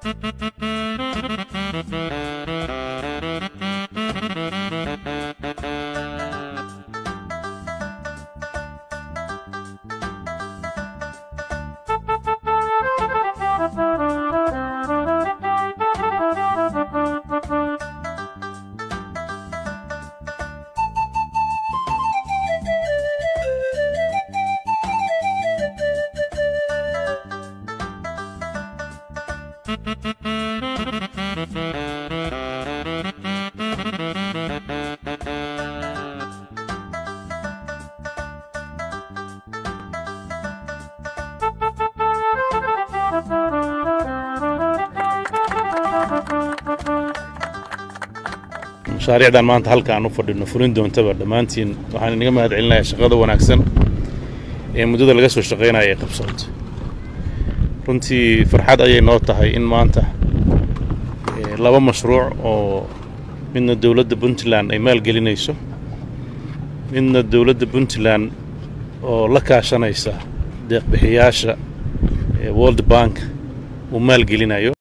mashaariicdan maanta halka aan u fadhino furin doontaba dhammaantiin waxaan inaga mahad celinayaa shaqada wanaagsan ee muddada laga soo shaqaynaya ay qabsooto runtii farxad ayay noo tahay in maanta laba mashruuc oo midna dowladda puntland ay maalgelinayso midna dowladda puntland oo la kaashanaysa deeqbixiyaasha world bank uu maalgelinayo